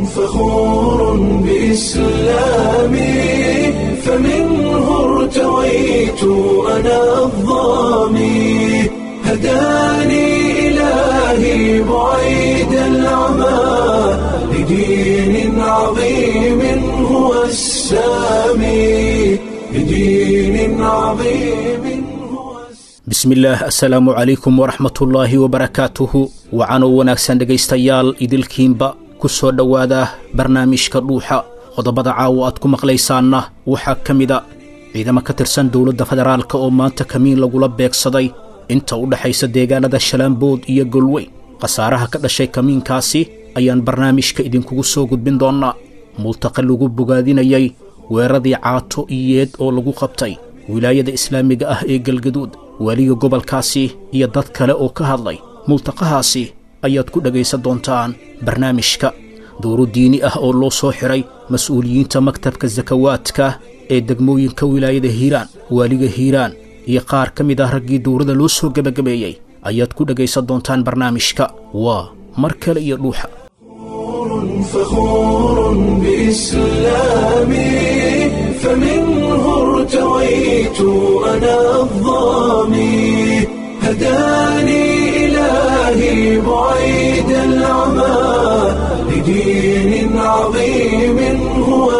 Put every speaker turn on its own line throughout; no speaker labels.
فخور بإسلامي فمنه ارتويت أنا الظامي هداني إلهي بعيد العمى لدين عظيم هو السامي لدين عظيم هو السامي
bismillaah assalaamu calaykum waraxmatullaahi wabarakaatuhu wacanoo wanaagsan dhegaystayaal idilkiinba ku soo dhowaada barnaamijka dhuuxa qodobada caawa aad ku maqlaysaanna waxaa ka mida ciidamo ka tirsan dowladda federaalka oo maanta kamiin lagula beegsaday inta u dhexaysa deegaanada shalaambood iyo golweyn khasaaraha ka dhashay kamiinkaasi ayaan barnaamijka idinkugu soo gudbin doonnaa multaqa lagu bogaadinayay weeradii caato iyeed oo lagu qabtay wilaayada islaamiga ah ee galgaduud weliga gobolkaasi iyo dad kale oo ka hadlay multaqahaasi ayaad ku dhegaysan doontaan barnaamijka dowro diini ah oo loo soo xidhay mas-uuliyiinta maktabka sakawaadka ee degmooyinka wilaayada hiiraan waaliga hiiraan iyo qaar ka mid ah raggii dowrada loo soo gebagabeeyey ayaad ku dhegaysan doontaan barnaamijka waa mar kale iyo dhuuxa
فخور بإسلامي فمنه ارتويت أنا الظامي هداني إلهي بعيد العمى لدين عظيم هو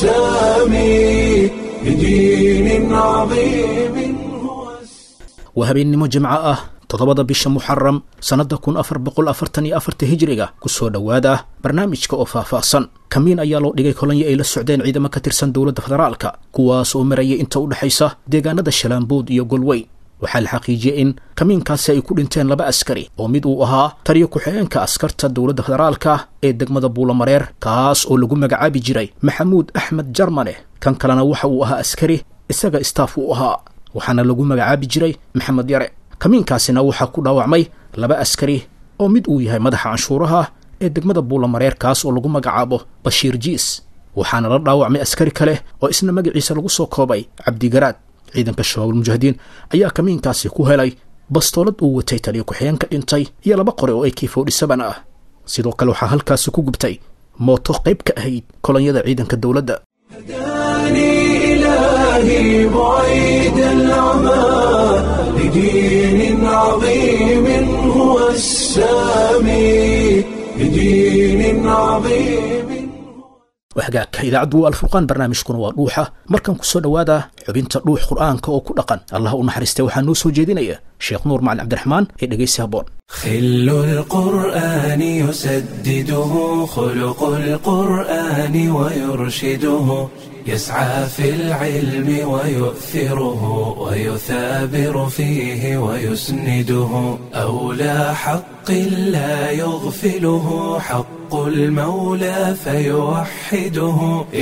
السامي لدين عظيم هو السامي
waa habeennimo jimco ah toddobada bisha muxaram sannadda kun afar boqol afartan iyo afarta hijiriga ku soo dhowaada barnaamijka oo faahfaahsan kamiin ayaa loo dhigay kolonyo ay la socdeen ciidamo ka tirsan dowladda federaalka kuwaas oo marayay inta u dhexaysa deegaanada shalaambood iyo golweyn waxaa la xaqiijiyey in kamiinkaasi ay ku dhinteen laba askari oo mid uu ahaa taliyo ku-xigeenka askarta dowladda federaalka ee degmada buulamareer kaas oo lagu magacaabi jiray maxamuud axmed jarmane kan kalena waxa uu ahaa askari isaga istaaf uu ahaa waxaana lagu magacaabi jiray maxamed yare kamiinkaasina waxaa ku dhaawacmay laba askari oo mid uu yahay madaxa canshuuraha ee degmada buulamareer kaas oo lagu magacaabo bashiir jiis waxaana la dhaawacmay askari kale oo isna magaciisa lagu soo koobay cabdigaraad ciidanka shabaabul mujaahidiin ayaa kamiinkaasi ku helay bastoolad uu watay taliyo ku-xigeenka dhintay iyo laba qore oo ak forty seven ah sidoo kale waxaa halkaasi ku gubtay mooto qayb ka ahayd kolonyada ciidanka dowladda
هداني إلهي بعيد العمى لدين عظيم هو السامي لدين عظيم
waxgaagka idaacaddu waa alfurqaan barnaamijkuna waa dhuuxa markan ku soo dhowaada xubinta dhuux qur'aanka oo ku dhaqan allah u naxariistay waxaa noo soo jeedinaya sheekh nuur macalin cabdiraxmaan ee dhegaysi habboon
خل القرآن يسدده خلق القرآن ويرشده يسعى في العلم ويؤثره ويثابر فيه ويسنده أولى حق لا يغفله حق المولى فيوحده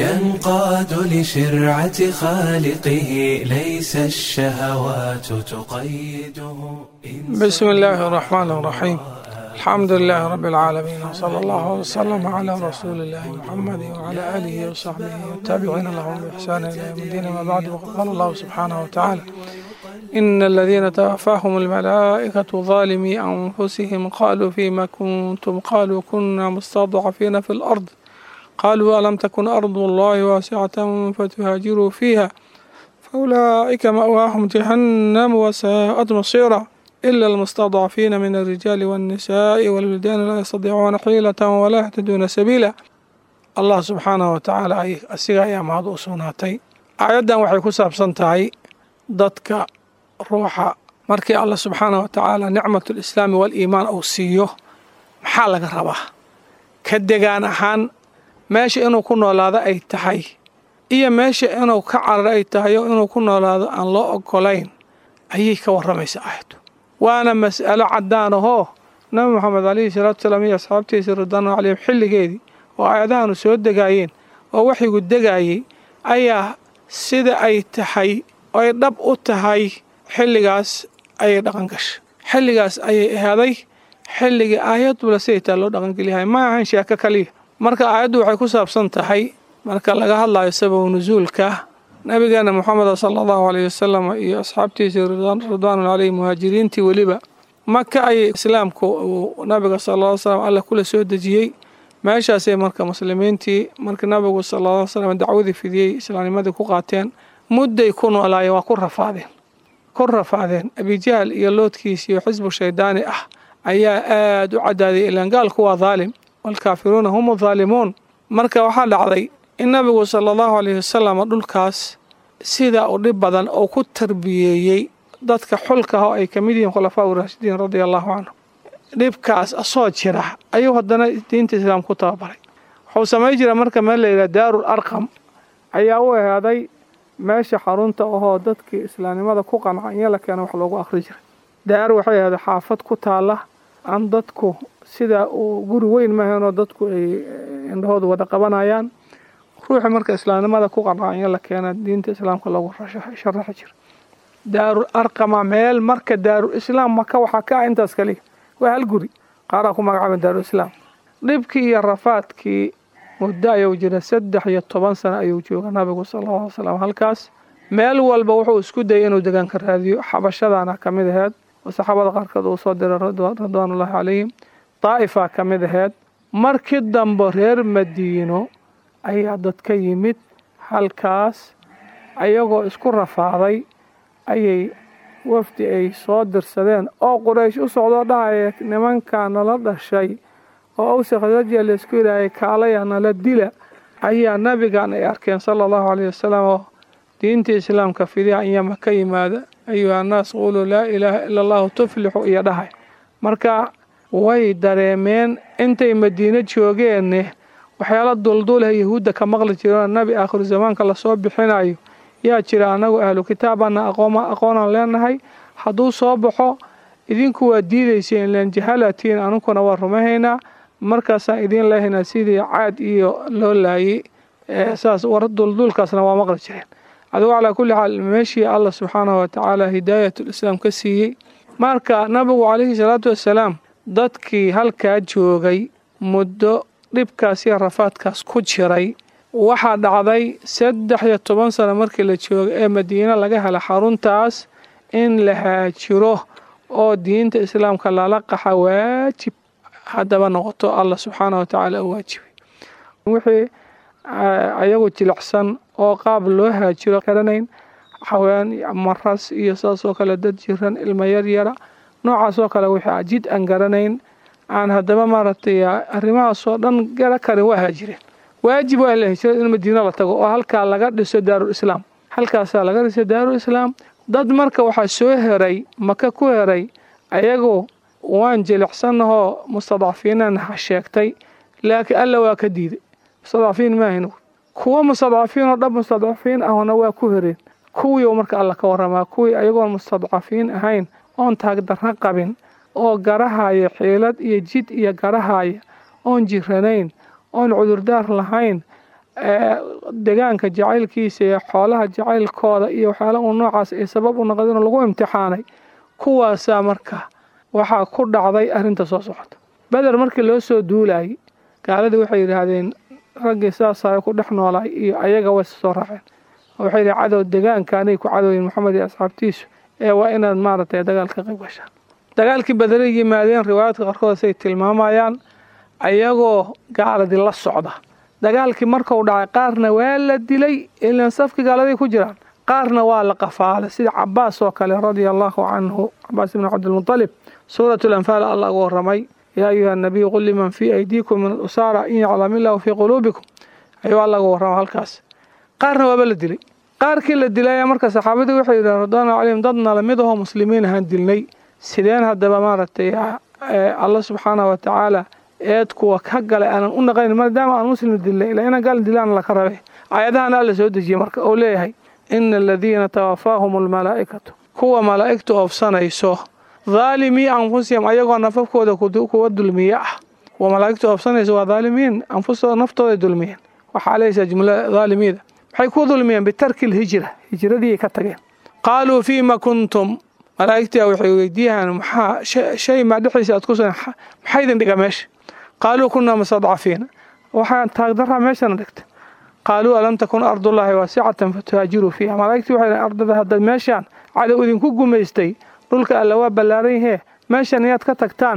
ينقاد لشرعة خالقه ليس الشهوات تقيده
بسم الله الرحمن الرحيم الحمد لله رب العالمين وصلى الله وسلم على رسول الله محمد وعلى آله وصحبه والتابعين لهم بإحسان إلى يوم الدين ما بعد وقد قال الله سبحانه وتعالى إن الذين توفاهم الملائكة ظالمي أنفسهم قالوا فيما كنتم قالوا كنا مستضعفين في الأرض قالوا ألم تكن أرض الله واسعة فتهاجروا فيها فأولئك مأواهم جهنم وساءت مصيرا إلا المستضعفين من الرجال والنساء والولدان لا يستطيعون حيلة ولا يهتدون سبيلا الله سبحانه وتعالى أي أسيغا يا مهد أسوناتي آيادا waxay ku saabsan tahay dadka ruuxa markii Allah subxaanaه watacaala nicmat lislaami waliimaan uu siiyo maxaa laga rabaa ka degaan ahaan meesha inuu ku noolaado ay tahay iyo meesha inuu ka cararo ay tahay oo inuu ku noolaado aan loo ogolayn ayay ka warramaysa aayaddu waana mas'alo caddaan ahoo nabi moxamed calayhi salaatu salaam iyo asxaabtiisa ridwaanu calayhim xilligeedii oo aayadahanu soo degaayeen oo waxyigu degaayey ayaa sida ay tahay ay dhab u tahay xilligaas ayay dhaqan gashay xilligaas ayay ahaaday xilligii aayadula siday taa loo dhaqangeliyahay ma ahan sheeko kaliya marka aayaddu waxay ku saabsan tahay marka laga hadlayo sababu nusuulka nabigeena moxameda sala allahu aleyh wasalam iyo asxaabtiisii ridwaanu caleyhi muhaajiriintii weliba maka ayay islaamku uu nabiga sala alla slam alla kula soo dejiyey meeshaasay marka muslimiintii markii nabigu sala alla slam dacwadii fidiyey islaamnimadii ku qaateen mudday ku noolaayeen waa ku rafaadeen ku rafaadeen abijahl iyo loodkiis iyo xisbu shaydaani ah ayaa aada u cadaaday ilaan gaalku waa daalim waalkaafiruuna hum daalimuun marka waxaa dhacday in nabigu sala allahu alayhi wasalam dhulkaas sida u dhib badan oo ku tarbiyeeyey dadka xulka ah oo ay ka mid yihiin khulafaa uraashidiin radia allahu canhu dhibkaas asoo jira ayuu haddana diinta islaam ku tababaray wuxuu samay jira marka meel layidhaha daarul arqam ayaa u ehaaday meesha xarunta ahoo dadkii islaamnimada ku qanca in la keeno wax loogu akhri jiray daar waxay ahaaday xaafad ku taala aan dadku sida uu guri weyn maahaynoo dadku ay indhahooda wada qabanayaan ruuxi marka islaamnimada ku qanca in la keena diinta islaamka loogu sharaxi jira daarul arqama meel marka daarul islaam maka waxaa ka ah intaas kaliya waa hal guri qaaraa ku magacaaban daarul islaam dhibkii iyo rafaadkii muddo ayuu jira saddex iyo toban sano ayuu jooga nabigu sala alla alay slam halkaas meel walba wuxuu isku dayay inuu degaanka raadiyo xabashadaana ka mid aheyd oo saxaabada qaarkood uu soo diray ridwaanullahi calayhim daa'ifaa ka mid aheyd markii dambe reer madiino ayaa dad ka yimid halkaas ayagoo isku rafaaday ayay wafdi ay soo dirsadeen oo quraysh u socdoo dhahaya nimankaa nala dhashay oo awsa khasrajiya laysku yidhaahayy kaalaya nala dila ayaa nabigan ay arkeen sala allahu calayh wasalam oo diinta islaamka fidiha inyama ka yimaada ayuha annaas quuluu laa ilaaha ila allahu tuflixu iyo dhahay marka way dareemeen intay madiino joogeenne waxyaala dulduleh yahuudda ka maqli jireenoo nabi aakhiru zamaanka lasoo bixinayo yaa jira annagu ahlu kitaabana aqoonaan leenahay hadduu soo baxo idinku waa diidayseen len jahalatiin anuguna waa rumahaynaa markaasaan idiin leehaynaa sidii caad iyo loo laayay saas war duldulkaasna waa maqli jireen adigu calaa kulli xaal meeshii allah subxaanahu watacaala hidaayatul-islaam ka siiyey marka nabigu calayhi salaatu wassalaam dadkii halkaa joogay muddo dhibkaas iyo rafaadkaas ku jiray waxaa dhacday saddex iyo toban sano markii la joogo ee madiine laga hela xaruntaas in la haajiro oo diinta islaamka lala qaxa waajib haddaba noqoto allah subxaana wa tacaala u waajibay wixii ayagu jilicsan oo qaab loo haajiro garanayn xawaan maras iyo saas oo kale dad jiran ilmo yaryara noocaas oo kale wixii jid aan garanayn aan haddaba maaragtay arrimahaasoo dhan gara karin waa haajireen waajib waa in la hijro in madiino la tago oo halkaa laga dhiso daarul islaam halkaasaa laga dhiso daarul islaam dad marka waxaa soo heray maka ku heray ayagu waan jilicsannahoo mustadcafiinan ha sheegtay laakiin alla waa ka diiday mustadcafiin maahayn kuwo mustadcafiin oo dhab mustadcafiin ahna waa ku hereen kuwii marka alla ka waramaa kuwii ayagoon mustadcafiin ahayn oon taagdarra qabin oo garahaya xiilad iyo jid iyo garahaya oon jiranayn oon cudurdaar lahayn degaanka jacaylkiisa iyo xoolaha jacaylkooda iyo waxyaala uu noocaas ay sabab u noqdeen lagu imtixaanay kuwaasaa marka waxaa ku dhacday arrinta soo socota beder markii loo soo duulayay gaaladii waxay yidhaahdeen raggii saasaa ku dhex noolaay iyo ayaga way soo raaceen waxay yidhi cadow degaanka anay ku cadowyin maxamed iyo asxaabtiisu ee waa inaad maaragtay dagaalka qayb gashaan dagaalkii bederay yimaadeen riwaayaadka qaarkoodasay tilmaamayaan ayagoo gaaladii la socda dagaalkii markuu dhacay qaarna waa la dilay ilan safkii gaaladay ku jiraan qaarna waa la qafaalay sida cabaas oo kale radia allahu canhu cabaas ibnu cabdilmutalib suurat lanfaal alla ugu waramay yaa ayuha nabiyu qul liman fii aydiikum min alusaara in yaclam illahu fii quluubikum ayuu alla ugu warrama halkaas qaarna waaba la dilay qaarkii la dilay marka saxaabadii waxay yidhahen radwaanu calayhim dadna lamid ahoo muslimiin ahaan dilnay sideen haddaba maaragtay alla subxaanahu watacaala eed kuwa ka galay aanan u naqayn maadaama aan muslim dilnay ilaa inaan gaal dilaan laka rabe aayadahana alla soo dejiyey marka oo leeyahay ina aladiina tawafaahum almalaa'ikatu kuwa malaa'igtu oobsanayso dhaalimii anfusihim ayagoo nafafkooda kuwa dulmiye ah kuwa malaa'igtu oobsanayso waa dhaalimiin anfustooda naftooday dulmiyeen waxaa leysaa jumlada dhaalimiida maxay ku dulmiyeen bitarki lhijra hijradii ka tageen qaaluu fiima kuntum malaa'igtii waxay weydiiyaan maxaa shay maa dhexdiisa aad ku sugan maxaa idin dhiga meesha qaaluu kunaa mustadcafiina waxaan taagdaraa meeshana dhigta qaaluu alam takun ardullaahi waasicatan fatuhaajiruu fiiha malaa'igtii waxay dhahen ardada haddaad meeshaan cadow idinku gumaystay dhulka alla waa ballaaran yahee meeshan inaad ka tagtaan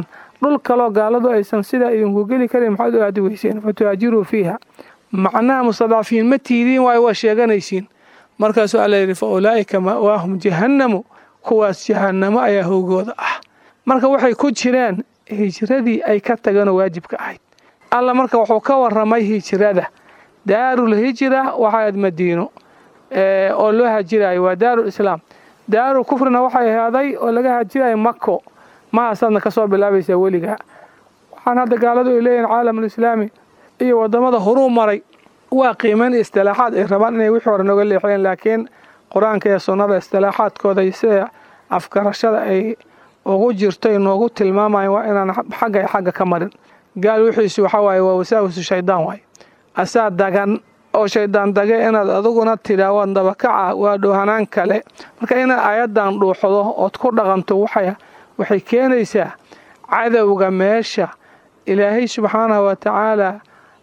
dhul kaloo gaaladu aysan sidaa idinku geli karin maxaad u aadi weyseen fatuhaajiruu fiiha macnaha mustadcafiin ma tiidiin waayo waa sheeganaysiin markaasuu alla yidhi fa ulaa'ika ma'waahum jahannamu kuwaas jahannamo ayaa howgooda ah marka waxay ku jireen hijradii ay ka tageenoo waajibka ahayd alla marka wuxuu ka waramay hijrada daarul hijra waxaad madiino oo loo hajirayo waa daarul islaam daarul kufrina waxay ahaaday oo laga hajirayo mako mahaasaadna ka soo bilaabaysaa weligaa waxaan hadda gaaladu ay leeyihin caalamulislaami iyo wadamada horuu maray waa qiimayn istilaaxaad ay rabaan inay wixii hore noga leexiyeen laakiin qur-aanka iyo sunnada istilaaxaadkooda iyo sida afgarashada ay ugu jirto noogu tilmaamayan waa inaan xagga iyo xagga ka marin gaal wixiisu waxaa waaye waa wasaawisu shaydaan waaye asaa dagan oo shaydaan dage inaad adiguna tidhaa waa dabakaca waa dhoohanaan kale marka inaad ayadan dhuuxdo ood ku dhaqanto waxay keenaysaa cadowga meesha ilaahay subxaanahu wa tacaala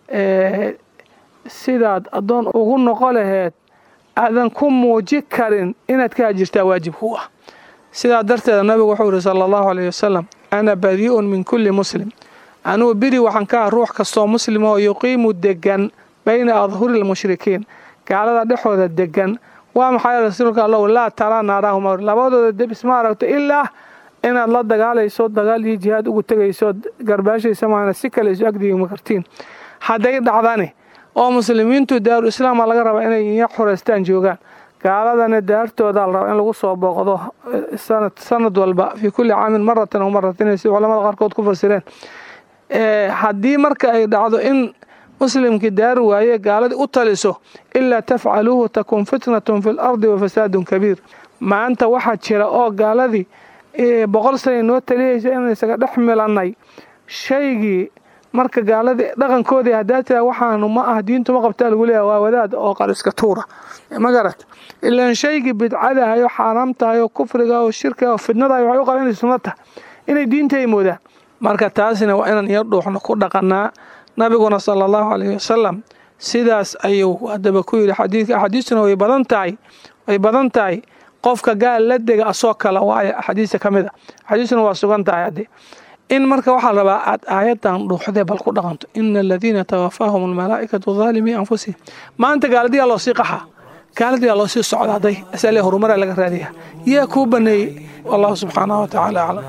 sidaad addoon ugu noqo laheed aadan ku muuji karin inaad ka hajirtaa waajib ku ah sidaa darteeda nabigu wuxuu yihi sala allahu aleyh wasalam ana badii'un min kulli muslim anugu biri waxaan ka ah ruux kastoo muslim oo yuqiimu degan bayna adhuri lmushrikiin gaalada dhexooda degan waa maxay rasuulka allow laa taraa naaraahuma labadooda deb isma aragto ilaa inaad la dagaalayso dagaal iyo jihaad ugu tegayso garbaashaysa maana si kale isu agdiigma kartiin hadday dhacdani oo muslimiintu daaru islaama laga rabaa inay iya xureystaan joogaan gaaladana daartooda la rabaa in lagu soo booqdo sanad walba fii kulli caamin maratan aw maratayn si culamada qaarkood ku fasireen haddii marka ay dhacdo in muslimkii daari waaye gaaladii u taliso ilaa tafcaluuhu takun fitnatun fi lardi wa fasaadun kabiir maanta waxaa jira oo gaaladii boqol sanay noo taliyaysa inaan isaga dhex milannay shaygii marka gaaladii dhaqankoodii haddaa tira waxaanu ma ah diintu ma qabtaa lagu leeyahay waa wadaad oo qariska tuura ma garat ilaan shaygii bidcadahay oo xaaraam tahay oo kufriga oo shirkiga oo fidnadahay waxay u qaban inay sunno tahay inay diinta ay moodaan marka taasina waa inaan yar dhuuxno ku dhaqanaa nabiguna sala allahu calayhi wasalam sidaas ayuu haddaba ku yidhi xadiidka axaadiistuna way badan tahay way badan tahay qofka gaal la dega asoo kale waayo axaadiista ka mid a axaadiistuna waa sugan tahay haddee in marka waxaa rabaa aad aayadan dhuuxdee bal ku dhaqanto ina aladiina tawafaahum almalaa'ikatu daalimii anfusihim maanta gaaladiyaa loo sii qaxaa gaaladiyaa loo sii socdaaday asalee horumaraa laga raadiyaa yaa kuu baneeyey wallahu subxaanahu watacaala aclam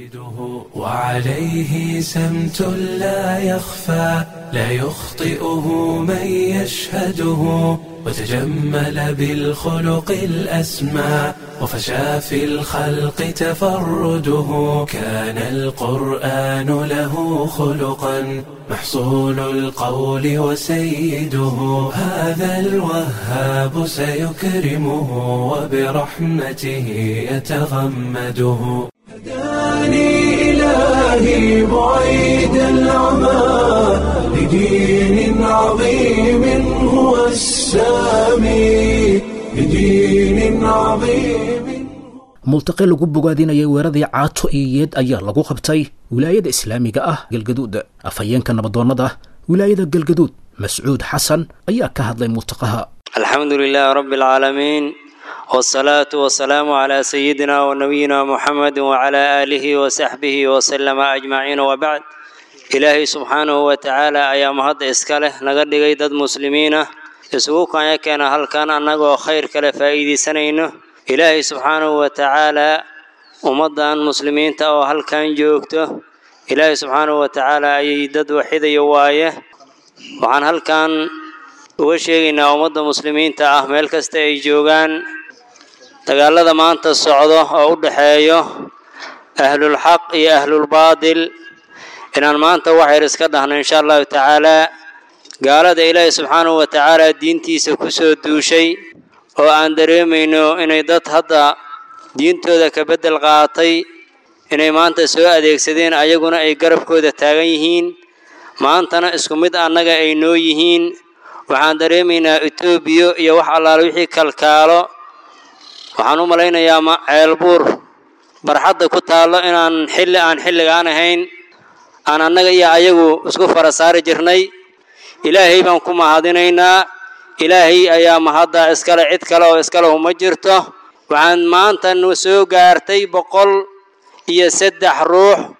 وعليه سمت لا يخفى لا يخطئه من يشهده وتجمل بالخلق الأسمى وفشى في الخلق تفرده كان القرآن له خلقا محصول القول وسيده هذا الوهاب سيكرمه وبرحمته يتغمده هداني إلهي بعيد العمى لدين عظيم هو السامي لدين عظيم
multaqe lagu bogaadinayay weeradii caato iyo yeed ayaa lagu qabtay wilaayada islaamiga ah galgaduud afhayeenka nabadoonnada wilaayada galgaduud mascuud xasan ayaa ka hadlay multaqaha
alxamdu lilaahi rabbi alcaalamiin wsalaatu wasalaamu calaa sayidina wa nabiyina muxamedi wacalaa aalihi wasaxbihi wasalama ajmaciin wabacd ilaahay subxaanahu wa tacaala ayaa mahadda iska leh naga dhigay dad muslimiin ah isugu kanya keena halkan annagoo khayr kale faa'iidaysanayno ilaahay subxaanahu wa tacaalaa ummaddan muslimiinta oo halkan joogto ilaahay subxaanahu wa tacaala ayay dad waxidayo waaye waxaan halkan uga sheegaynaa ummadda muslimiinta ah meel kasta ay joogaan dagaalada maanta socdo oo u dhexeeyo ahlulxaq iyo ahlulbaadil inaan maanta waxyar iska dhahno insha allahu tacaalaa gaalada ilaahay subxaanahu wa tacaalaa diintiisa ku soo duushay oo aan dareemayno inay dad hadda diintooda ka beddel qaatay inay maanta soo adeegsadeen ayaguna ay garabkooda taagan yihiin maantana isku mid annaga ay noo yihiin waxaan dareemaynaa etoobiya iyo wax allaale wixii kalkaalo waxaan u malaynayaa ceelbuur barxadda ku taallo inaan xilli aan xilligaan ahayn aan annaga iyo ayagu isku fara saari jirnay ilaahay baan ku mahadinaynaa ilaahay ayaa mahadda iskale cid kale oo iskalehu ma jirto waxaan maanta nu soo gaartay boqol iyo saddex ruux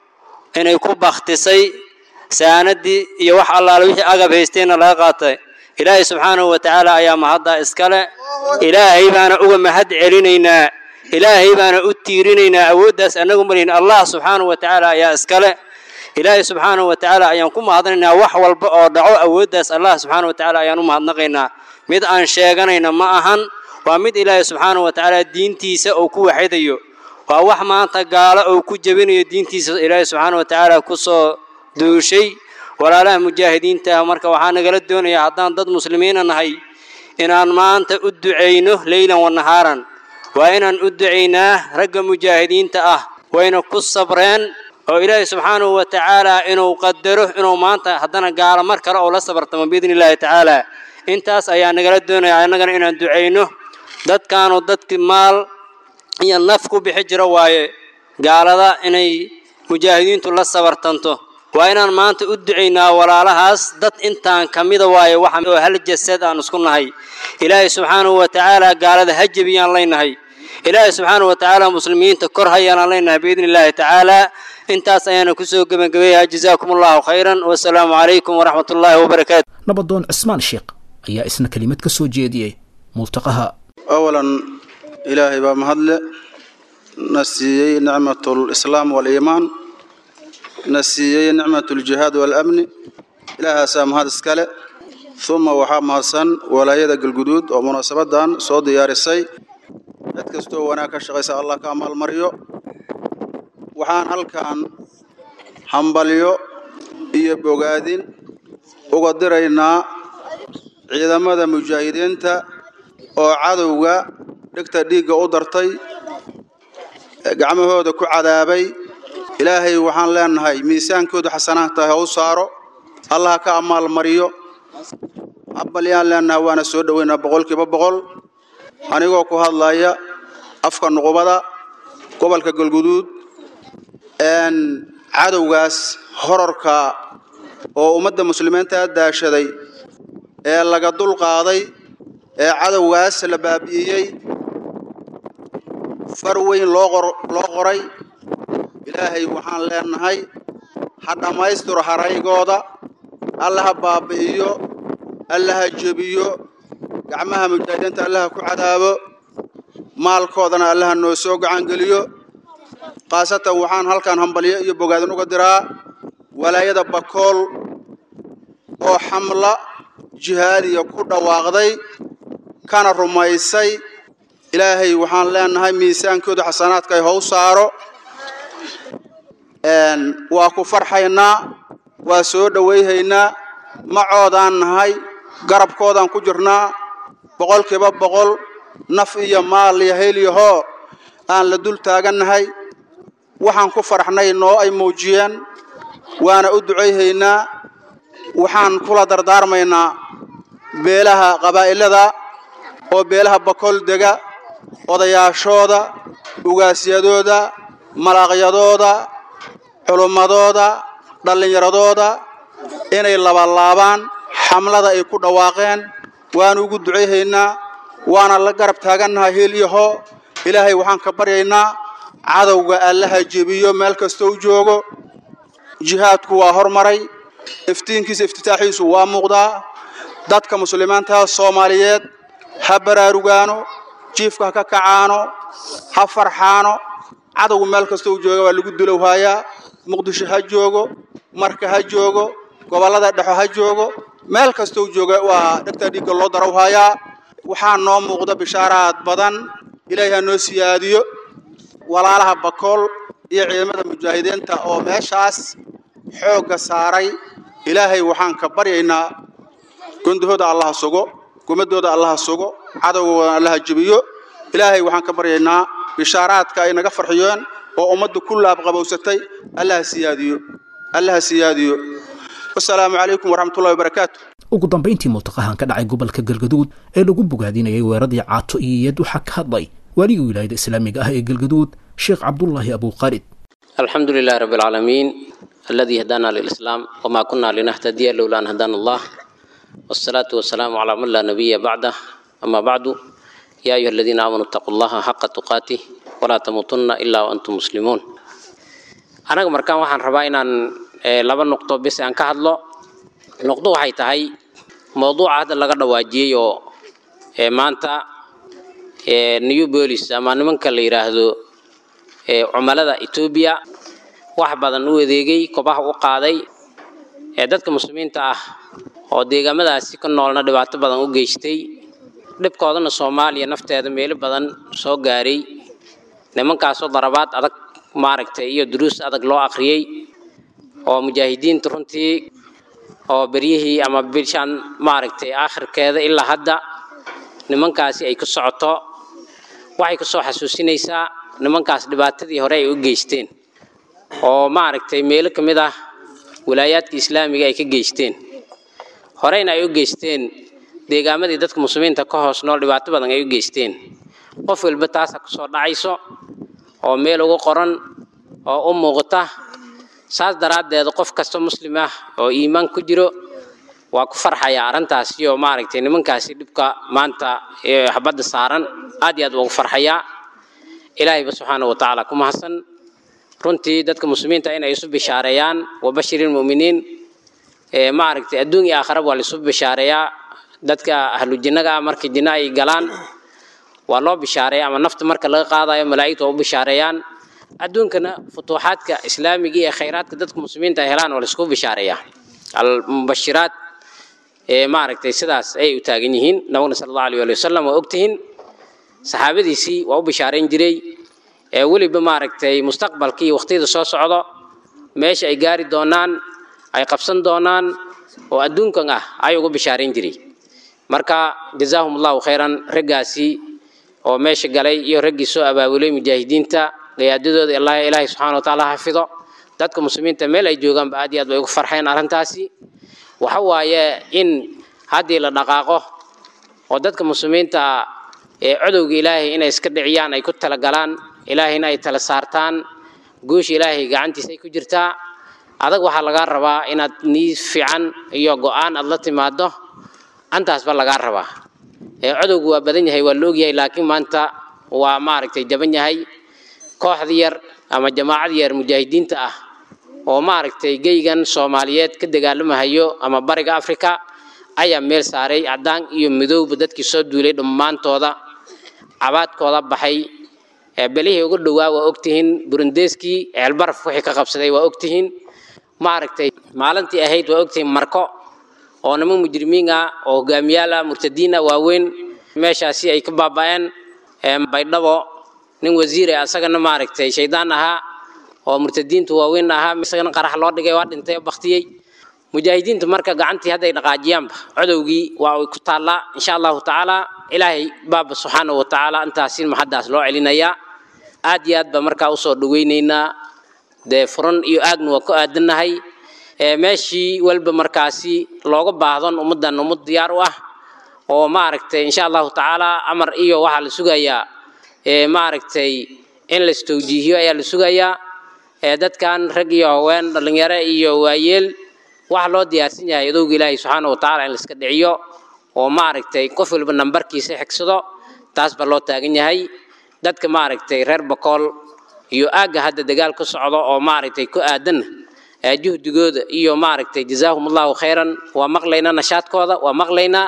inay ku bakhtisay saanadii iyo wax allaale wixii agab haysteenna laga qaatay ilaahay subxaanahu wa tacaala ayaa mahaddaa iskale ilaahay baana uga mahad celinaynaa ilaahay baana u tiirinaynaa awooddaas annagu malihin allah subxaanahu wa tacaala ayaa iskale ilaahay subxaanahu wa tacaala ayaan ku mahadnaynaa wax walba oo dhaco awooddaas allah subxaanahu wa tacaala ayaan u mahadnaqaynaa mid aan sheeganayna ma ahan waa mid ilaahay subxaanahu wa tacaala diintiisa uu ku waxidayo waa wax maanta gaalo uu ku jebinayo diintiisa ilaahay subxaanahu wa tacaala ku soo duushay walaalaha mujaahidiinta ah marka waxaa nagala doonayaa haddaan dad muslimiina nahay inaan maanta u ducayno leylan wa nahaaran waa inaan u ducaynaa ragga mujaahidiinta ah wayna ku sabreen oo ilaahay subxaanahu wa tacaala inuu qadaro inuu maanta haddana gaalo mar kale oo la sabartamo biidni illaahi tacaala intaas ayaa nagala doonaya annagana inaan ducayno dadkaanu dadki maal iyo naf ku bixi jiro waaye gaalada inay mujaahidiintu la sabartanto waa inaan maanta u ducaynaa walaalahaas dad intaan ka mida waaye waxa oo hal jasad aan isku nahay ilaahay subxaanahu wa tacaala gaalada ha jebiyaan leynahay ilaahay subxaanahu wa tacaala muslimiinta kor hayaanaan leynahay biidni illaahi tacaala intaas ayaana kusoo gebagabeeyaa jazaakum allahu khayran wasalaamu calaykum waraxmat ullaahi wabarakaatu
nabadoon cismaan sheekh ayaa isna kelimad ka soo jeediyey multaqaha
awalan ilaahay baa mahadle na siiyey nicmatlislaam waaliimaan na siiyey nicmatuljihaad waalamni ilaahaasaa mahad iskale uma waxaa mahadsan walaayada galguduud oo munaasabadan soo diyaarisay cid kastoo wanaag ka shaqaysa allah ka amaalmaryo waxaan halkan hambalyo iyo bogaadin uga diraynaa ciidamada mujaahidiinta oo cadowga dhegta dhiigga u dartay gacmahooda ku cadaabay ilaahay waxaan leenahay miisaankooda xasanaadta ha u saaro allah ka amaal mariyo hambalyaan leenahay waana soo dhoweynaa boqolkiiba boqol anigoo ku hadlaya afka nuqubada gobolka galguduud cadowgaas horarka oo ummadda muslimiinta daashaday ee laga dul qaaday ee cadowgaas la baabi'iyey far weyn loo qoray ilaahay waxaan leenahay ha dhammaystiro haraygooda alla ha baabi'iyo alla ha jebiyo gacmaha mujaahidiinta alla ha ku cadaabo maalkoodana alla ha noo soo gacangeliyo khaasatan waxaan halkan hambalyo iyo bogaadin uga diraa walaayada bakool oo xamla jihaadiya ku dhawaaqday kana rumaysay ilaahay waxaan leenahay miisaankooda xasanaadka ay how saaro waa ku farxaynaa waa soo dhowayhaynaa macoodaan nahay garabkoodaan ku jirnaa boqolkiiba boqol naf iyo maal iyo helyahoo aan la dul taagannahay waxaan ku farxnay noo ay muujiyeen waana u ducayhaynaa waxaan kula dardaarmaynaa beelaha qabaa'ilada oo beelaha bakool dega odayaashooda ugaasyadooda malaaqyadooda culummadooda dhallinyaradooda inay labalaabaan xamlada ay ku dhawaaqeen waanu ugu ducayhaynaa waana la garab taagannahay heel iyo hoo ilaahay waxaan ka baryaynaa cadowga allaha jebiyo meel kastoo joogo jihaadku waa hormaray iftiinkiisa iftitaaxiisu waa muuqdaa dadka muslimiinta soomaaliyeed ha baraarugaano jiifka ha ka kacaano ha farxaano cadowgu meel kastoo jooga waa lagu dulowhaayaa muqdisho ha joogo marka ha joogo gobollada dhexo ha joogo meel kastoo jooga waa dhegta dhiigga loo darawhaayaa waxaa noo muuqda bishaaraad badan ilaahay ha noo siyaadiyo walaalaha bakool iyo ciidamada mujaahidiinta oo meeshaas xoogga saaray ilaahay waxaan ka baryaynaa gondahooda allaha sugo gumadooda allaha sugo cadowgooda allaha jebiyo ilaahay waxaan ka baryaynaa bishaaraadka ay naga farxiyeen oo ummadda ku laabqabowsatay allaha siyaadiyo allaha siyaadiyo wasalaamu calaykum waraxmatullahi wabarakaatu
ugu dambayntii multaqahan ka dhacay gobolka galgaduud ee lagu bogaadinayay weeradii caato iyo iyad waxaa ka hadlay waaligii wilaayada islaamiga ah ee galgaduud sheekh cabdullaahi abuuqaalid
الحمد لله رب العالمين الذي هدانا للإسلام وما كنا لنهتدي لولا أن هدانا الله والصلاة والسلام على من لا نبي بعده أما بعد يا أيها الذين آمنوا اتقوا الله حق تقاته ولا تموتن إلا وأنتم مسلمون anaga markaan waxaan rabaa inaan laba nuqdo bis aan ka hadlo nuqdo waxay tahay mowduuca hadda laga dhawaajiyey oo maanta new bolis ama nimanka la yidhaahdo cumalada etoobiya wax badan u adeegay kobaha u qaaday ee dadka muslimiinta ah oo deegaamadaasi ka noolna dhibaato badan u geystay dhibkoodana soomaaliya nafteeda meelo badan soo gaaray nimankaasoo darabaad adag maaragtay iyo duruus adag loo akhriyey oo mujaahidiinta runtii oo beryihii ama bishan maaragtay aakhirkeeda ilaa hadda nimankaasi ay ku socoto waxay ku soo xasuusinaysaa nimankaas dhibaatadii hore ay u geysteen oo maaragtay meelo ka mid ah walaayaadka islaamiga ay ka geysteen horeyna ay u geysteen deegaamadii dadka muslimiinta ka hoos nool dhibaato badan ay u geysteen qof walba taasa kusoo dhacayso oo meel ugu qoran oo u muuqata saas daraaddeed qof kasta muslim ah oo iimaan ku jiro waa ku farxaya arrintaasi oo maaragtay nimankaasi dhibka maanta habadda saaran aad iyo aad ugu farxayaa ilaahayba subxaana wa tacaala ku mahadsan runtii dadka muslimiinta inay isu bishaareeyaan wabashiri lmu'miniin maaragtay adduun iyo aakhiraba waa laisu bishaareeyaa dadka ahlu jinnaga ah markii jinno ay galaan waa loo bishaareeya ama nafta marka laga qaadayo malaa'igta waa u bishaareeyaan adduunkana futuuxaadka islaamiga iyo khayraadka dadka muslimiinta ay helaan waa laisku bishaareeyaa almubashiraat maaragtay sidaas ayay u taagan yihiin nabagna sala allahu alayh ali wasalam waa ogtihiin saxaabadiisii waa u bishaarayn jiray ee weliba maaragtay mustaqbalka iyo waqtiyada soo socdo meesha ay gaari doonaan ay qabsan doonaan oo adduunkan ah ay uga bishaarayn jiray marka jazaahum allahu khayran raggaasi oo meesha galay iyo raggii soo abaabulay mujaahidiinta qiyaadadooda ilaahay ilaahay subxaana wa tacaala xafido dadka muslimiinta meel ay joogaanba aad iyo aad bay ugu farxeen arrintaasi waxa waaye in haddii la dhaqaaqo oo dadka muslimiinta ee codowga ilaahay inay iska dhiciyaan ay ku talagalaan ilaahayna ay tala saartaan guusha ilaahay gacantiisa ay ku jirtaa adag waxaa lagaa rabaa inaad nii fiican iyo go-aan aad la timaado antaasba lagaa rabaa ee codowgu waa badan yahay waa la ogyahay laakiin maanta waa maaragtay jaban yahay kooxda yar ama jamaacad yar mujaahidiinta ah oo maaragtay geygan soomaaliyeed ka dagaalamahayo ama bariga africa ayaa meel saaray caddaan iyo midowba dadkii soo duulay dhammaantooda cabaadkooda baxay belihii ugu dhowaa waa ogtihiin burundeskii ceelbaraf wixii ka qabsaday waa ogtihiin maaragtay maalintii ahayd waa ogtihiin marko oo niman mujrimiin ah oo hogaamiyaal ah murtadiin ah waaweyn meeshaasi ay ka baaba'een baydhabo nin wasiir ah asagana maaragtay shaydaan ahaa oo murtadiintu waaweyn ahaa isagana qarax loo dhigay waa dhintay oo baktiyey mujaahidiintu marka gacantii hadday dhaqaajiyaanba codowgii waa ay ku taallaa insha allahu tacaala ilaahay baaba subxaana wa tacaala intaasin maxaddaas loo celinayaa aad iyo aad baa markaa usoo dhaweynaynaa dee furan iyo aagna waa ku aadannahay meeshii walba markaasi looga baahdon ummaddan ummad diyaar u ah oo maaragtay insha allahu tacaala amar iyo waxaa la sugayaa maaragtay in la istowjiihiyo ayaa la sugayaa dadkan rag iyo haween dhallinyaro iyo waayeel waxaa loo diyaarsan yahay adowga ilaahay subxaana wa tacaala in la iska dhiciyo oo maaragtay qof walba nambarkiisa xigsado taas baa loo taagan yahay dadka maaragtay reer bakool iyo aagga hadda dagaal ku socdo oo maaragtay ku aadan juhdigooda iyo maaragtay jazaahum allahu khayran waa maqlaynaa nashaadkooda waa maqlaynaa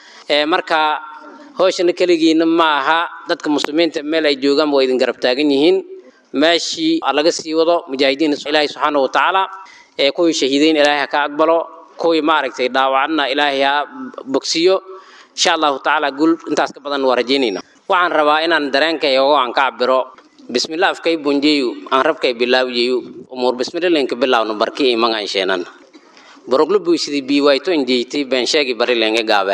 marka hooshana keligiina ma aha dadka muslimiinta meel ay joogaan waa idin garab taagan yihiin meeshii laga sii wado mujaahidiin ilaahay subxaana wa tacaala ee kuwii shahiideyn ilaahay ha ka aqbalo kuwii maaragtay dhaawacna ilaahay ha bogsiyo insha allahu tacaala guul intaas ka badan waa rajaynayna waxaan rabaa inaan dareenkaygo aan ka cabiro bismillah afkay bunjeyu aan rabkay bilaawjeyu umur bismillahinka bilaawno barki imang aan sheenan boroglu buisidii biiwayto injeyti beensheegi barilenge gaabe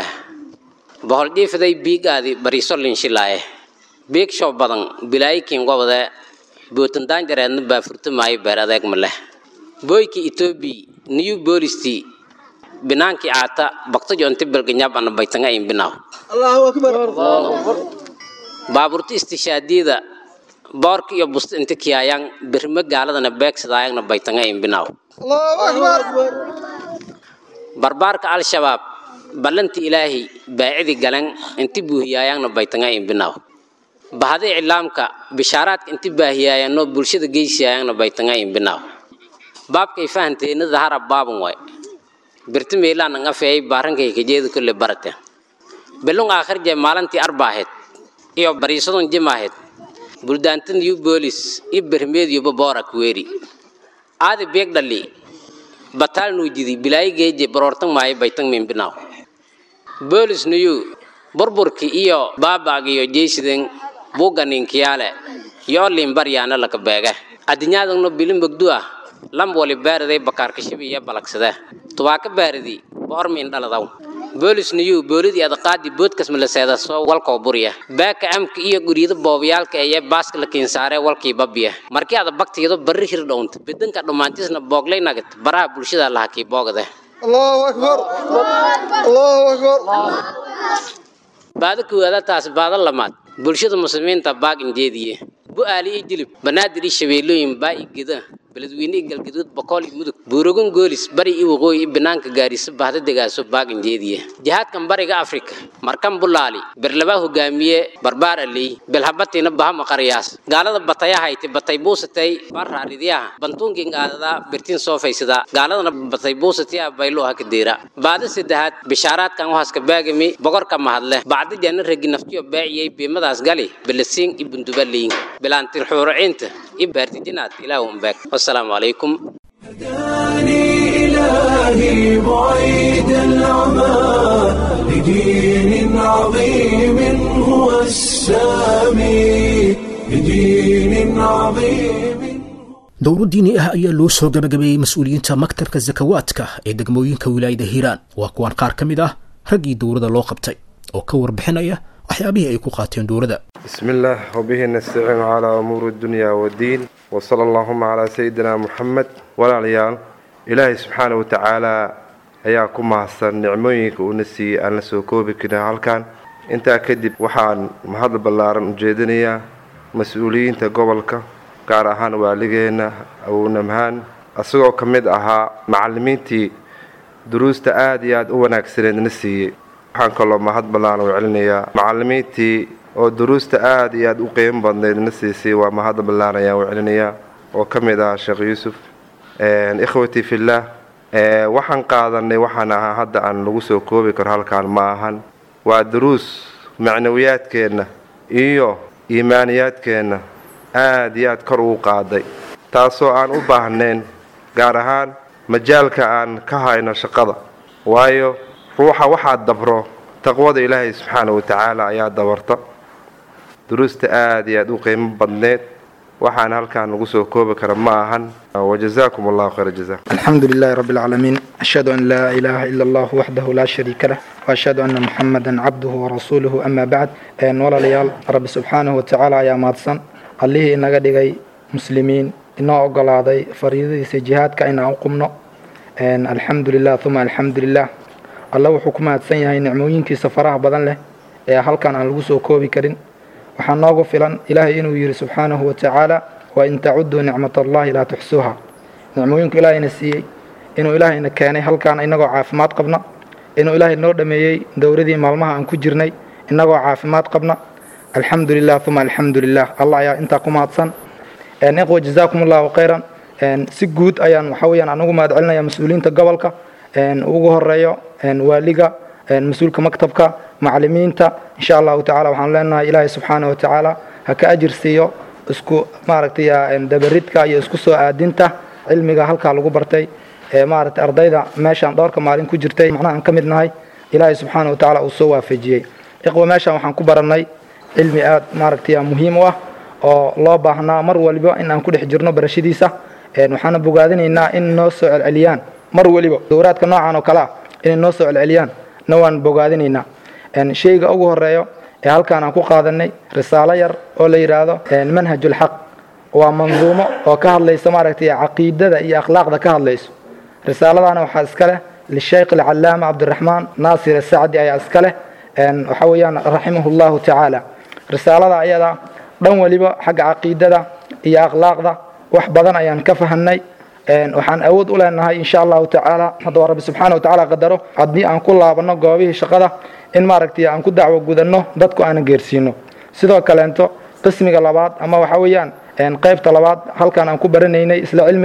bohol jiifiday biigaadi bariso linshilaaye biig shoo badan bilaayikin gobode bootantaan jareedna baafurta maayo beer adeeg ma leh boyki etoobi new boolisti binaankii aata bakto jonti belganyab ana baytanga in binaw
allahu akbar
baaburta istishaadiyada boorka iyo busta inta kiyaayaan birma gaaladana beegsadaayagna baytanga in binaw
allahu akbar
barbaarka al-shabaab ballanti ilaahi baacidi galan inti buuhiyaayagna baytanga in binaw bahada iclaamka bishaaraadka inti baahiyaayanno bulshada geysiyaayagna baytanga in binaw baabkay fahanteena dahara baaban waay birti meelaan nga feey baarankay kajeedu kulle barate belung aakhir je maalintii arbaahed iyo bariisadun jimaahed buldaantan yu boolis i bermeed yuba boora kuweeri aadi beeg dhali bataal nuujidi bilaayi geeje baroortan maayo baytan mimbinaaw boolis nuyu burburki iyo baabaag iyo jeysiden buuganinkiyaale yoo limbaryaana laka beege adinyaadagno bili mogdu ah lam wali baariday bakaarkashibi iyo balagsade tubaaka baaridi boormiin dhaladaw boolis niyu boolidii adaqaadi boodkas malaseeda soo walkoo buriya baaka amka iyo guryada boobayaalka eye baaska la kiinsaaree walkii babiya markii ada baktigeedo barri hir dhownta bedanka dhammaantiisna booglay nagat baraha bulshada laha kii boogade
allahu akbar allahu akbar
baada koowaada taas baada lamaad bulshada muslimiinta baag injeediye bu-aali iyo jilib banaadir iyo shabeellooyin baa i geda beledweyne iyo galgaduud boqol iyo mudug buurogan goolis bari iyo waqooyi iyo banaanka gaariso bahda degaaso baag injeediye jihaadkan bariga afrika markan bulaali berlabaa hogaamiye barbaar aley belhabatiina bahama qariyaas gaalada bataya hayti batay buusatay barraaridiyaha bantuunkin aadada birtin soo faysada gaaladana batay buusatiya baylo haka deera baada saddexaad bishaaraadkan wahaska baagami boqorka mahadle bacdi jana ragi naftiyo baaciyey biimadaas gali belasiin iyo bundubaleyin bilaantil xuuraciinta iyo baartijinaad ilaahu umbaag wasalaamu calaykum
هداني إلهي بعيد العمى لدين عظيم هو السامي لدين عظيم
dowro diini ah ayaa loo soo gabagabeeyey mas-uuliyiinta maktabka zakawaadka ee degmooyinka wilaayada hiiraan waa kuwan qaar ka mid ah raggii dowrada loo qabtay oo ka warbixinaya waxyaabihii ay ku qaateen dowrada
بسم الله وبه نستعين على أمور الدنيا والدين وصلى اللهم على سيدنا محمد ولا عيال إلهي سبحانه وتعالى ayaa ku mahadsan nicmooyinka uuna siiyey aan la soo koobi karin halkan intaa kadib waxaan mahad ballaaran ujeedinayaa mas-uuliyiinta gobolka gaar ahaan waaligeena awownamhaan isagoo ka mid ahaa macallimiintii duruusta aada iyo aada u wanaagsaneed na siiyey waxaan kaloo mahad ballaaran u celinayaa macallimiintii oo duruusta aada iyo aada u qiimo badneyd na siisay waa mahad ballaaran ayaan u celinayaa oo ka mid ahaa sheekh yuusuf ikhwatii fillaah waxaan qaadanay waxaan ahaa hadda aan lagu soo koobi karo halkaan ma ahan waa duruus macnawiyaadkeenna iyo iimaaniyaadkeenna aada iyo aad kor ugu qaaday taasoo aan u baahnayn gaar ahaan majaalka aan ka hayno shaqada waayo ruuxa waxaa dabro taqwada ilaahay subxaana wa tacaala ayaa dabarta duruusta aada iyo aada u qiimo badneed waxaan halkaan lagu soo koobi kara ma ahan wajazaakum allahu khayra jaza
الحمد لله رب العالمين أشهد أن لا إله إلا الله وحده لا شريك له وأشهد أن محمدا عبده ورسوله أما بعد أن ولا ليال رب سبحانه وتعالى يا مادسن الله إنك دقي مسلمين إنه أقل هذا فريضة جهاد كأن أقمنا أن الحمد لله ثم الحمد لله الله وحكمات سنة نعموين كي سفرها بدن له هل كان على الوسو كوبي كرين waxaa noogu filan ilaahay inuu yidhi subxaanahu wa tacaala wain tacuduu nicmat allahi laa tuxsuuha nicmooyinku ilaahayna siiyey inuu ilaahayna keenay halkaan inagoo caafimaad qabna inuu ilaahay noo dhameeyey dowradii maalmaha aan ku jirnay inagoo caafimaad qabna alxamdu lilah uma alxamdu lilah allah ayaa intaa ku mahadsan iqwa jazaakum allahu khayran si guud ayaan waxa weyaan anugu mahad celinaya mas-uuliyiinta gobolka ugu horeeyo waaliga mas-uulka maktabka macalimiinta insha allahu tacala waxaan leenahay ilaahay subxaana wa tacaala ha ka ajir siiyo isku maaragtay dabaridka iyo isku soo aadinta cilmiga halkaa lagu bartay ee maaragtay ardayda meeshaan dhowrka maalin ku jirtay macnaha aan ka mid nahay ilaahay subxaana wa tacaala uu soo waafajiyey iqwa meeshaan waxaan ku barannay cilmi aada maaragtay muhiim u ah oo loo baahnaa mar waliba in aan ku dhex jirno barashadiisa waxaana bogaadinaynaa in noo soo celceliyaan mar waliba dowraadka noocan oo kale ah inay noo soo celceliyaan na waan bogaadinaynaa shayga ugu horeeyo ee halkaan aan ku qaadanay risaalo yar oo la yidhaahdo manhajulxaq waa manduumo oo ka hadlaysa maaragtay caqiidada iyo akhlaaqda ka hadlayso risaaladaana waxaa iska leh lishaykh alcalaama cabdiraxmaan naasir asacdi ayaa iska leh waxa weeyaan raximahu llahu tacaala risaalada ayada dhan waliba xagga caqiidada iyo akhlaaqda wax badan ayaan ka fahanay waxaan awood u leenahay insha allahu tacaala haddaba rabbi subxaana watacaala qadaro haddii aan ku laabano goobihii shaqada in maaragtay aan ku dacwo gudanno dadku aanan geersiino sidoo kaleento qismiga labaad ama waxa weeyaan qaybta labaad halkan aan ku baranaynay isla cilmiga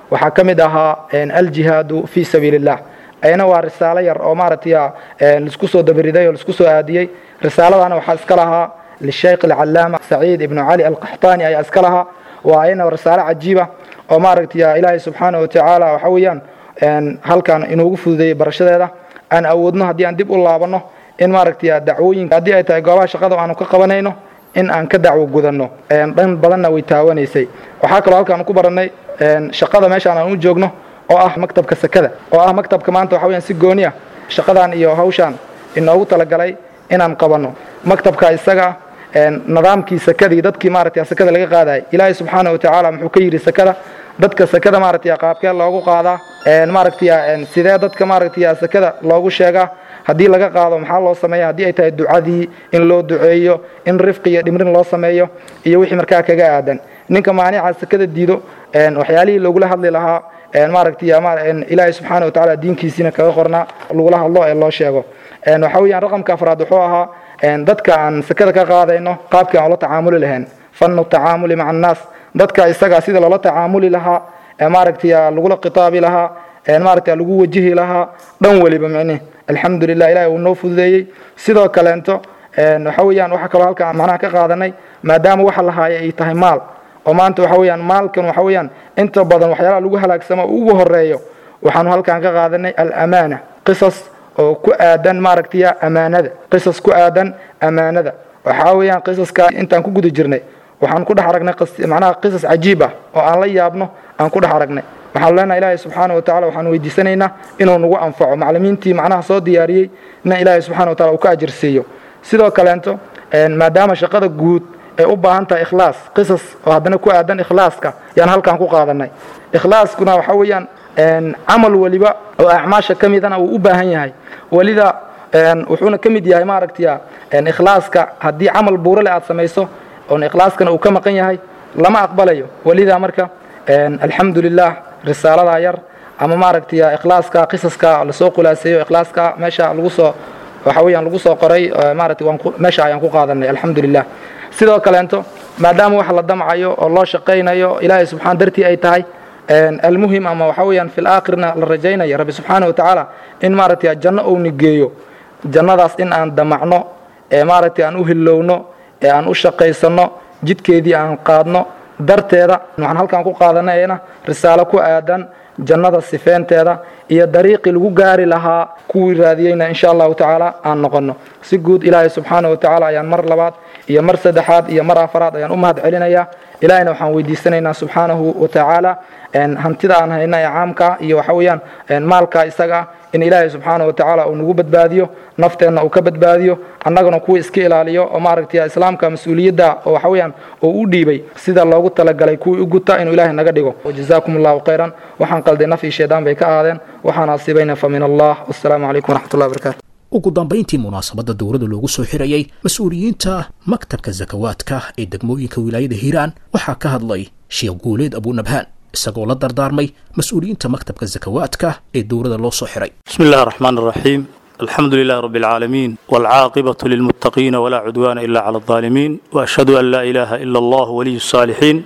waxaa ka mid ahaa aljihaadu fii sabiili illah ayna waa risaalo yar oo maaragtay laisku soo dabariday oo laisku soo aadiyey risaaladana waxaa iska lahaa lisheykh alcalaama saciid ibnu cali alqaxtaani ayaa iska lahaa waa ayna risaalo cajiiba oo maaragtay ilaahay subxaana wa tacaala waxa weeyaan halkan inuugu fududeeyey barashadeeda aan awoodno haddii aan dib u laabanno in maaragtay dacwooyinka haddii ay tahay goobaha shaqada aanu ka qabanayno in aan ka dacwo gudanno dhan badanna way taawanaysay waxaa kaloo halkaan ku barannay shaqada meeshaan aan u joogno oo ah maktabka sakada oo ah maktabka maanta waxa weyaan si gooni ah shaqadan iyo hawshaan inoogu talagalay inaan qabanno maktabka isaga nidaamkii sakadii dadkii maaragtay sakada laga qaadayay ilaahay subxaana wa tacaala muxuu ka yidhi sakada dadka sakada maaragtay qaabkee loogu qaadaa maaragtay sidee dadka maaragtay sakada loogu sheegaa haddii laga qaado maxaa loo sameeya haddii ay tahay ducadii in loo duceeyo in rifqi iyo dhimrin loo sameeyo iyo wixii markaa kaga aadan ninka maanica sakada diido waxyaalihii loogula hadli lahaa maaragtay ilaahay subxaana wa tacaala diinkiisiina kaga qornaa lagula hadlo ee loo sheego waxa weeyaan raqamka afraad wuxuu ahaa dadka aan sakada ka qaadayno qaabkii aan ula tacaamuli lahayn fannu tacaamuli maca annaas dadka isaga sida loola tacaamuli lahaa maaragtay lagula khitaabi lahaa maaragtay lagu wajihi lahaa dhan weliba micnihi alxamdulilah ilahi uu noo fududeeyey sidoo kaleento waxa weeyaan waxa kaloo halka macnaha ka qaadanay maadaama waxa la haaya ay tahay maal oo maanta waxa weeyaan maalkan waxa weeyaan inta badan waxyaalaha lagu halaagsamo ugu horeeyo waxaanu halkan ka qaadanay alamaana qisas oo ku aadan maaragtay amaanada qisas ku aadan amaanada waxaa weeyaan qisaska intaan ku guda jirnay waxaan ku dhex aragnay macnaha qisas cajiib ah oo aan la yaabno aan ku dhex aragnay waxaanu leenahay ilaahay subxaana wa tacala waxaan weydiisanaynaa inuu nagu anfaco maclimiintii macnaha soo diyaariyey ina ilaahay subxana wa tacala uu ka ajirsiiyo sidoo kaleento maadaama shaqada guud ay u baahan tahay ikhlaas qisas oo haddana ku aadan ikhlaaska yaan halkan ku qaadanay ikhlaaskuna waxa weeyaan camal weliba oo acmaasha ka midana uu u baahan yahay welida wuxuuna ka mid yahay maaragtay ikhlaaska haddii camal buurale aad samayso oon ikhlaaskana uu ka maqan yahay lama aqbalayo welida marka alxamdu lilah risaalada yar ama maaragtay ikhlaaska qisaska lasoo khulaaseeyo ikhlaaska meesha lagu soo waxa weeyaan lagu soo qoray maaragtay waan meesha ayaan ku qaadanay alxamdu lilah sidoo kaleento maadaama wax la damcayo oo loo shaqaynayo ilaahay subxaan dartii ay tahay almuhim ama waxa weeyaan fil aakhirna la rajaynaya rabbi subxaana wa tacaala in maaragtay janno owni geeyo jannadaas in aan damacno ee maaragtay aan u hilowno ee aan u shaqaysanno jidkeedii aan qaadno darteeda waxaan halkan ku qaadanayna risaalo ku aadan jannada sifeenteeda iyo dariiqii lagu gaari lahaa kuwii raadiyeyna insha allahu tacaala aan noqonno si guud ilaahay subxaana wa tacaala ayaan mar labaad iyo mar saddexaad iyo mar afaraad ayaan u mahad celinayaa ilaahayna waxaan weydiisanaynaa subxaanahu wa tacaala hantida aan hayna ee caamka iyo waxa weeyaan maalka isaga in ilaahay subxaana wa tacaala uu nagu badbaadiyo nafteenna uu ka badbaadiyo annaguna kuwa iska ilaaliyo oo maaragtay islaamka mas-uuliyadda oo waxa weeyaan uu u dhiibay sida loogu talagalay kuwii u guta inuu ilaahay naga dhigo wajazaakum allahu khayran waxaan qalday naf iyo shaydaan bay ka aadeen waxaan asiibayna fa min allah wassalaamu calaykum waraxmatullahi wabarakatu
ugu dambayntii munaasabadda dowladda loogu soo xirayay mas-uuliyiinta maktabka sakawaadka ee degmooyinka wilaayada hiiraan waxaa ka hadlay sheekh guuleed abunabhaan isagoo la dardaarmay mas-uuliyiinta maktabka sakawaadka ee dowladda loo soo xiray
بسم الله الرحمن الرحيم الحمد لله رب العالمين والعاقبة للمتقين ولا عدوان إلا على الظالمين وأشهد أن لا إله إلا الله ولي الصالحين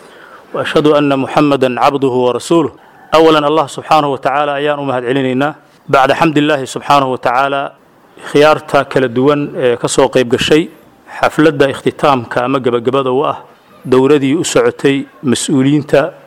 وأشهد أن محمدا عبده ورسوله أولا الله سبحانه وتعالى أيان أمهد علينا بعد حمد الله سبحانه وتعالى خيارتا كلا دوان كسو قيب قشي حفلة اختتام كأما قبقبضة وأه دوردي أسعتي مسؤولين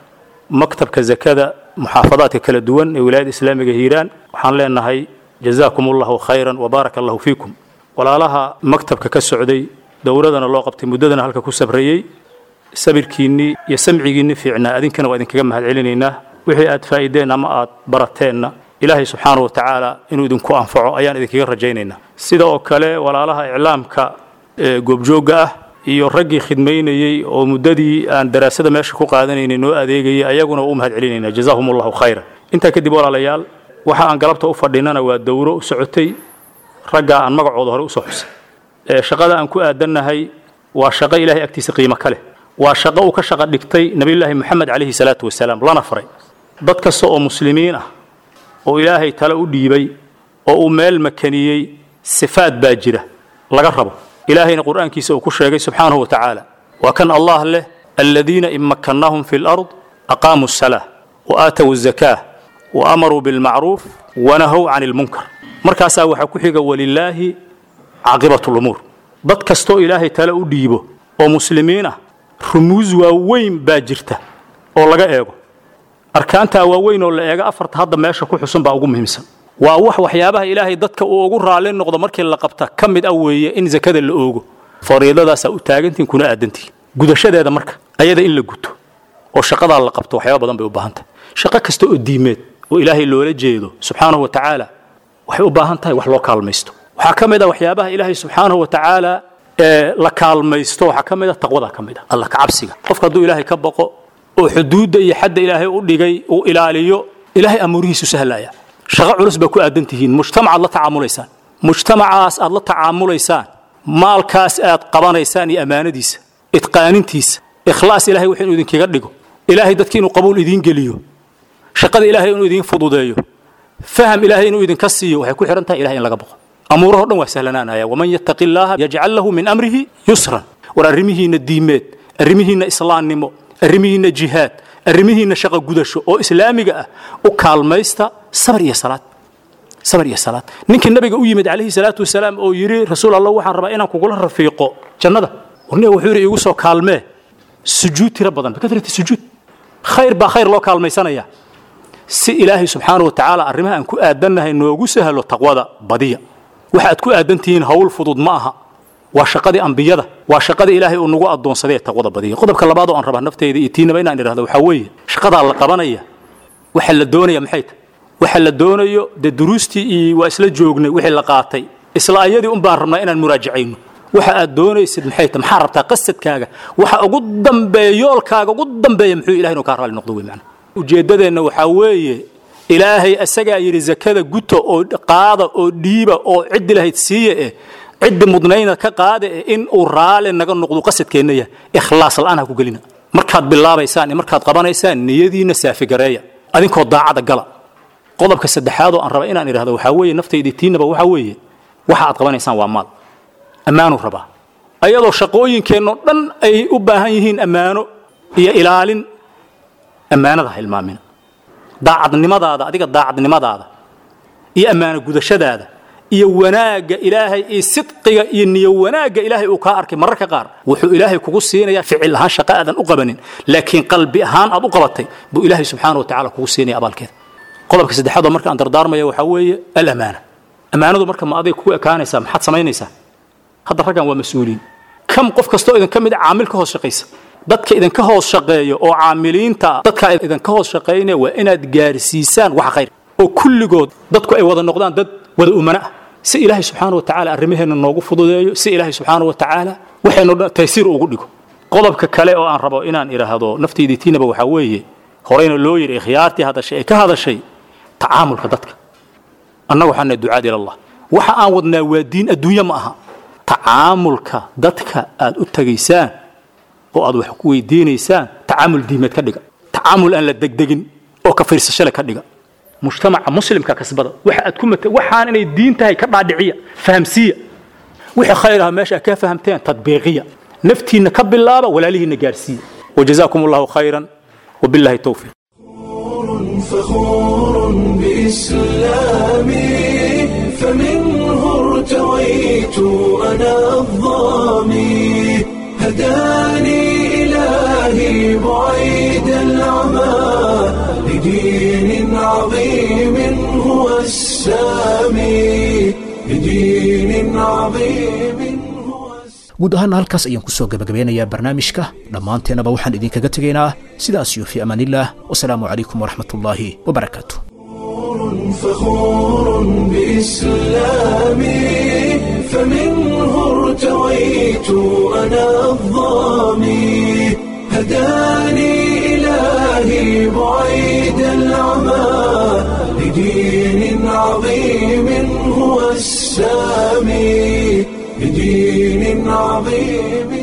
maktabka zakada muxaafadaadka kala duwan ee wilaayada islaamiga hiiraan waxaan leenahay jazaakum allahu khayran wabaaraka allahu fiikum walaalaha maktabka ka socday dowladana loo qabtay muddadana halka ku sabrayey sabirkiinnii iyo samcigiinni fiicnaa adinkana waa idinkaga mahad celinaynaa wixii aad faa'iideen ama aad barateenna ilaahay subxaanahu watacaala inuu idinku anfaco ayaan idinkaga rajaynaynaa sida oo kale walaalaha iclaamka ee goobjoogga ah iyo raggii khidmaynayey oo muddadii aan daraasada meesha ku qaadanaynay noo adeegayay ayaguna u mahad celinayna jazaahum allahu khayra intaa kadib walaalayaal waxa aan galabta u fadhinana waa dowro u socotay raggaa aan magacooda hore usoo xusay ee shaqada aan ku aadannahay waa shaqo ilaahay agtiisa qiimo ka leh waa shaqo uu ka shaqo dhigtay nabiyullaahi moxamed calayhi salaatu wasalaam lana faray dad kasta oo muslimiin ah oo ilaahay tale u dhiibay oo uu meel makaniyey sifaad baa jira laga rabo ilaahayna qur'aankiisa uu ku sheegay subxaanahu wa tacaala waa kan allah leh aladiina in makkannahum fi lard aqaamuu salaa wa aatow zakaa wa amaruu bilmacruuf wanahow can ilmunkar markaasaa waxaa ku xiga walilaahi caaqibatu lumuur dad kastoo ilaahay tale u dhiibo oo muslimiin ah rumuus waaweyn baa jirta oo laga eego arkaantaa waaweyn oo la eego afarta hadda meesha ku xusan baa ugu muhiimsan waa wax waxyaabaha ilaahay dadka uu ugu raalli noqdo markii la qabta ka mid ah weeye in zakada la oogo fariidadaasaa u taagantihin kuna aadantihin gudashadeeda marka ayada in la guto oo shaqadaa la qabto waxyaaba badan bay u baahan tahay shaqo kasta oo diimeed oo ilaahay loola jeedo subxaanahu wa tacaala waxay u baahan tahay wax loo kaalmaysto waxaa ka mid ah waxyaabaha ilaahay subxaanahu wa tacaala ee la kaalmaysto waxaa ka mid ah taqwadaa ka mid ah alla kacabsiga qofka hadduu ilaahay ka baqo oo xuduudda iyo xadda ilaahay u dhigay uu ilaaliyo ilaahay amuurihiisu sahlaya shaqo culus baa ku aadan tihiin mujtamacaad la tacaamulaysaan mujtamacaas aad la tacaamulaysaan maalkaas aad qabanaysaan iyo ammaanadiisa idqaanintiisa ikhlaas ilahay wax inuu idinkaga dhigo ilaahay dadki inuu qabuul idiin geliyo shaqada ilaahay inuu idiin fududeeyo faham ilaahay inuu idinka siiyo waxay ku xidhan tahay ilahay in laga baqo amuuraho dhan waa sahlanaanaya waman yattaqi illaaha yajcal lahu min amrihi yusran war arrimihiinna diimeed arrimihiinna islaamnimo arrimihiinna jihaad arrimihiinna shaqo gudasho oo islaamiga ah u kaalmaysta sabr iyo salaad sabr iyo salaad ninkii nabiga u yimid calayhi salaatu wasalaam oo yidhi rasuul allah waxaan rabaa inaan kugula rafiiqo jannada warniga wuxuu yidhi iigu soo kaalmee sujuud tiro badan bikatrati sujuud khayr baa khayr loo kaalmaysanaya si ilaahay subxaanahu wa tacaala arrimaha aan ku aadannahay noogu sahlo taqwada badiya waxa aad ku aadan tihiin hawl fudud ma aha waa shaqadii ambiyada waa shaqadii ilaahay uu nagu addoonsaday ee taqwada badiya qodobka labaad oo aan rabaa nafteyda iyo tiinaba inaan idhahdo waxaa weeye shaqadaa la qabanaya waxa la doonaya maxay tahay waxa la doonayo dee duruustii iyo waa isla joognay wixii la qaatay isla ayadii un baan rabnaa inaan muraajacayno waxa aad doonaysid maxay tahay maxaa rabtaa qasadkaaga waxa ugu dambeeya yoolkaaga ugu dambeeya muxuu ilahay inuu kaa raalli noqdo wey macna ujeeddadeenna waxaa weeye ilaahay asagaa yidhi zakada guta oo qaada oo dhiiba oo ciddi lahayd siiya eh ciddi mudnayna ka qaada eh in uu raali naga noqdo qasadkeenna yahay ikhlaas la'aan ha ku gelina markaad bilaabaysaan iyo markaad qabanaysaan niyadiinna saafigareeya adinkoo daacada gala qodobka saddexaad oo aan raba inaan idhahdo waxaa weeye naftayda tiinaba waxaa weeye waxa aad qabanaysaan waa maal ammaanu rabaa ayadoo shaqooyinkeennoo dhan ay u baahan yihiin ammaano iyo ilaalin ammaanada ha hilmaamina daacadnimadaada adiga daacadnimadaada iyo ammaano gudashadaada iyo wanaagga ilaahay iyo sidqiga iyo niyo wanaagga ilaahay uu kaa arkay mararka qaar wuxuu ilaahay kugu siinayaa ficil ahaan shaqo aadan u qabanin laakiin qalbi ahaan aad u qabatay buu ilaahay subxaana wa tacala kugu siinaya abaalkeeda qodobka saddexaad oo marka aan dardaarmaya waxaa weeye alamaana ammaanadu marka ma aday kugu ekaanaysaa maxaad samaynaysaa hadda raggan waa mas-uuliin kam qof kastoo idinka mid a caamil ka hoos shaqaysa dadka idinka hoos shaqeeya oo caamiliinta dadka idinka hoos shaqaynaya waa inaad gaarsiisaan wax khayr oo kulligood dadku ay wada noqdaan dad wada umana ah si ilaahay subxaana wa tacaala arrimaheenna noogu fududeeyo si ilaahay subxaana wa tacaala waxaynu dhan taysiir ugu dhigo qodobka kale oo aan rabo inaan idhaahdo naftaydii tiinaba waxaa weeye horeyna loo yidhi ikhyaartii hadashay ee ka hadashay tacaamulka dadka annaga waxaan nahay ducaad ila allah waxa aan wadnaa waa diin adduunye ma aha tacaamulka dadka aad u tagaysaan oo aad wax ku weydiinaysaan tacaamul diimeed ka dhiga tacaamul aan la degdegin oo ka fiirsashale ka dhiga mujtamaca muslimka kasbada waxa aad ku mata waxaan inay diin tahay ka dhaadhiciya fahamsiiya wixii khayr ah meesha aad ka fahamteen tadbiiqiya naftiinna ka bilaaba walaalihiinna gaarsiiya wajazaakum allahu khayran wabillahi towfiiq
فخور بإسلامي فمنه ارتويت أنا الظامي هداني إلهي بعيد العمى لدين عظيم هو السامي لدين عظيم هو
guud ahaana halkaas ayaan ku soo gebagabeynayaa barnaamijka dhammaanteennaba waxaan idinkaga tegaynaa sidaas iyo fii amaanillaah wasalaamu calaykum waraxmatullaahi wabarakaatu
فخور بإسلامي فمنه ارتويت أنا الظامي هداني إلهي بعيد العمى لدين عظيم هو السامي لدين عظيم